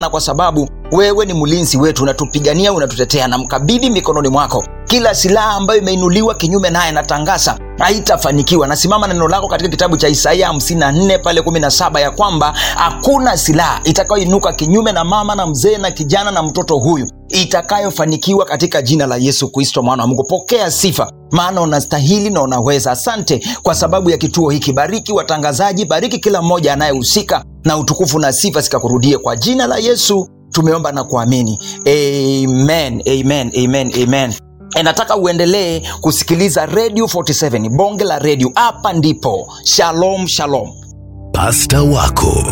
na kwa sababu wewe ni mlinzi wetu unatupigania unatutetea na mkabidhi mikononi mwako kila silaha ambayo imeinuliwa kinyume naye natangaza haitafanikiwa nasimama na neno lako katika kitabu cha isaia 54 pale 17 ya kwamba hakuna silaha itakayoinuka kinyume na mama na mzee na kijana na mtoto huyu itakayofanikiwa katika jina la yesu kristo mwana wa mungu pokea sifa maana unastahili na unaweza asante kwa sababu ya kituo hiki bariki watangazaji bariki kila mmoja anayehusika na utukufu na sifa zikakurudie kwa jina la yesu tumeomba na kuamini amen amen amen amen E, nataka uendelee kusikiliza radio 47 bonge la redio hapa ndipo shalom shalom pasta wako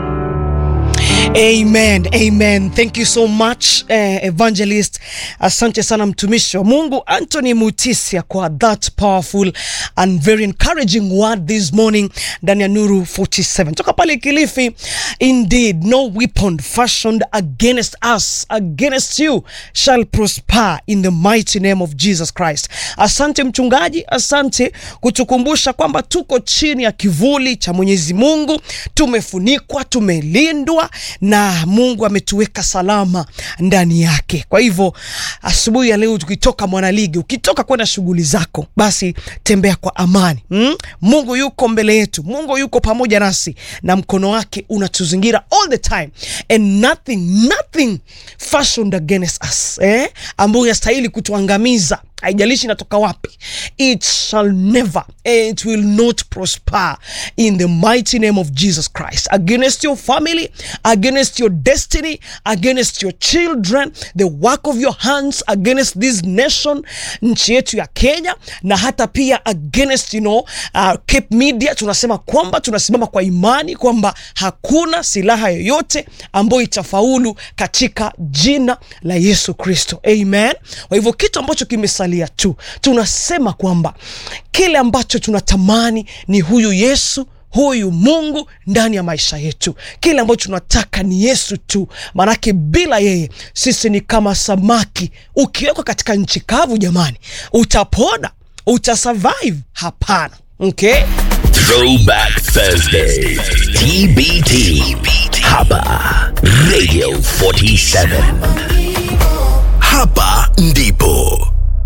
amen amen thank you so much eh, evangelist asante sana mtumishi wa mungu anthony mutisia kwa that powerful and very encouraging word this morning ndani ya nuru 47 toka pale kilifi indeed no weapon fashioned against us against you shall prosper in the mighty name of jesus christ asante mchungaji asante kutukumbusha kwamba tuko chini ya kivuli cha mwenyezi mungu tumefunikwa tumelindwa na mungu ametuweka salama ndani yake kwa hivyo asubuhi ya leo tukitoka mwanaligi ukitoka kwenda shughuli zako basi tembea kwa amani mm? mungu yuko mbele yetu mungu yuko pamoja nasi na mkono wake unatuzingira all the time and nothing nothing fashioned against us eh? ambayo inastahili kutuangamiza haijalishi inatoka wapi it shall never it will not prosper in the mighty name of jesus christ against your family against your destiny against your children the work of your hands against this nation nchi yetu ya kenya na hata pia against you know, uh, cape media tunasema kwamba tunasimama kwa imani kwamba hakuna silaha yoyote ambayo itafaulu katika jina la yesu kristo amen kwa hivyo kitu ambacho kimesalia tu tunasema kwamba kile ambacho tunatamani ni huyu yesu huyu mungu ndani ya maisha yetu kile ambacho tunataka ni yesu tu maanake bila yeye sisi ni kama samaki ukiwekwa katika nchi kavu jamani utapona utasurvive hapana okay Throwback Thursday. TBT. Hapa Radio 47. Hapa ndipo